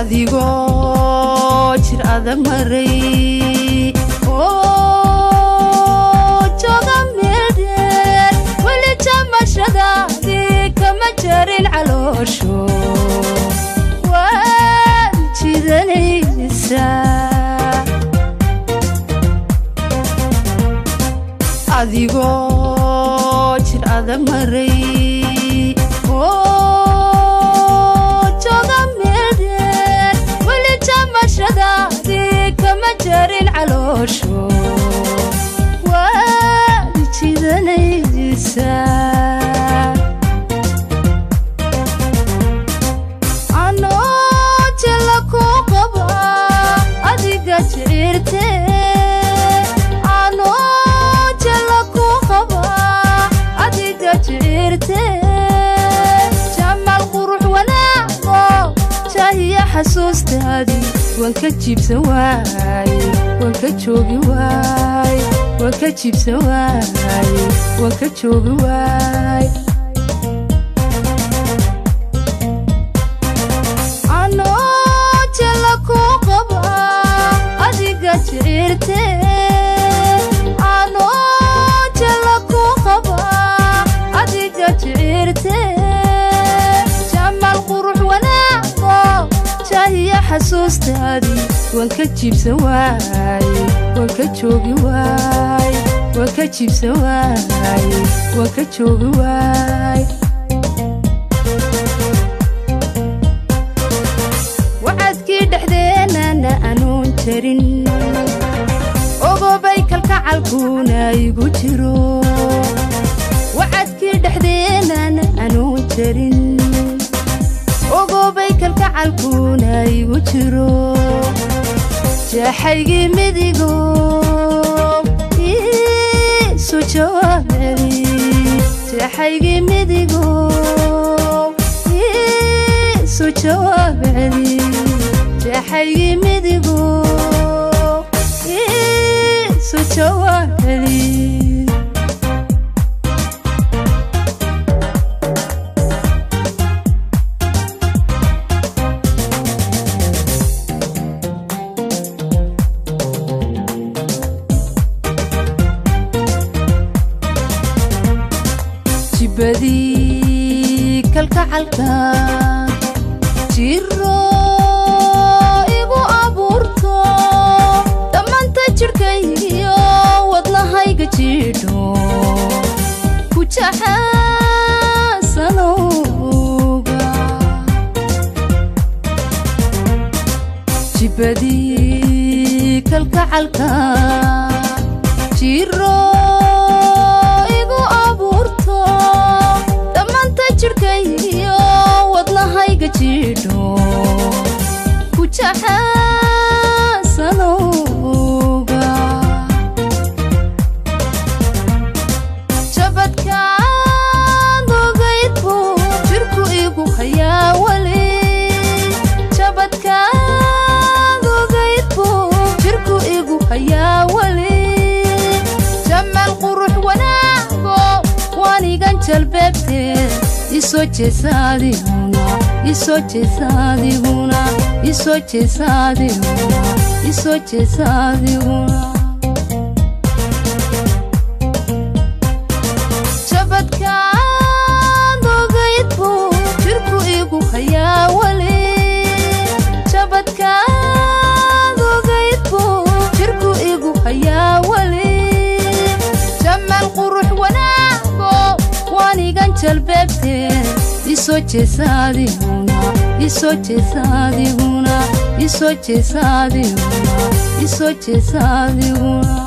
adigoo jir adag maray jooga meedheer weli jamashadaadii kama jarin caloosho waad jidanaysaa adigoo jir adag maray jooga meedheer weli jamashadaadii kama jarin caloosho waad jidanaysaa anoo jela ku qaba adiga jiciirte anoo jela ku qaba adiga jiciirte jamaal qurux wanaago jaahiya xasuustaadii waan ka jiibsan waaye waan ka joogi waaye waan ka jiibsan waaye waan ka joogi waaye anoo jela ku qaba adiga jiciirte anoo jela ku qaba adiga jiciirte jamaal qurux wanaago jaahiya xasuustaadii waan ka jiibsan waaye waan ka joogi waaye waan ka jiibsan waaye waan ka joogi waaye wacadkii dhexdeenana anuun jarin ogobay kalkacalkuuna igu jiro wacadkii dhexdeenana anuun jarin ogobay kalkacalkuuna igu jiro jaaxaygii midigo iisu jawaab celi jaaxaygii midigo iisu jawaab celi jaaxaygii midigo iisu jawaab celi jibadii kalkacalka jiro igu abuurto dhammaanta jidhkaygiyo wadnahayga jidho ku jaxaasanowga jibadii kalkacalka jiro igu abuurto dhammaanta jidhkaygiyo wadnahayga jidho ku jaxaasanowga jabadkaad ogaydbu jirku igu hayaa weli jabadkaad ogaydbu jirku igu hayaa weli jamaal qurux wanaago waanigan jalbeebtee isoo jeesaadiguna isoo jeesaadiguna isoo jeesaadiguna isoo jeesaadiguna jabadkaad ogaydbu jirku igu hayaa weli jabadkaad ogaydbu jirku igu hayaa weli jamaal qurux wanaago waanigan jalbeebtee isoo jeesaadiguna isoo jeesaadiguna isoo jeesaadiguna isoo jeesaadiguna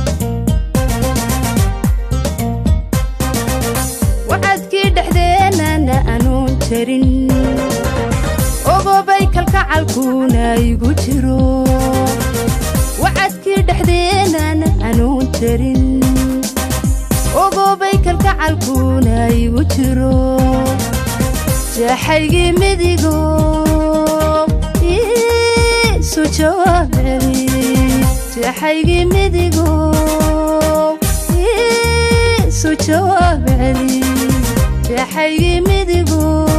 wacadkii dhexdeenana anuun jarin ogobay kalkacalkuuna igu jiro wacadkii dhexdeenana anuun jarin ogobay kalkacalkuuna igu jiro jaaxaygii midigo iisu jawaab celi jaaxaygii midigo iisu jawaab celi jaaxaygii midigo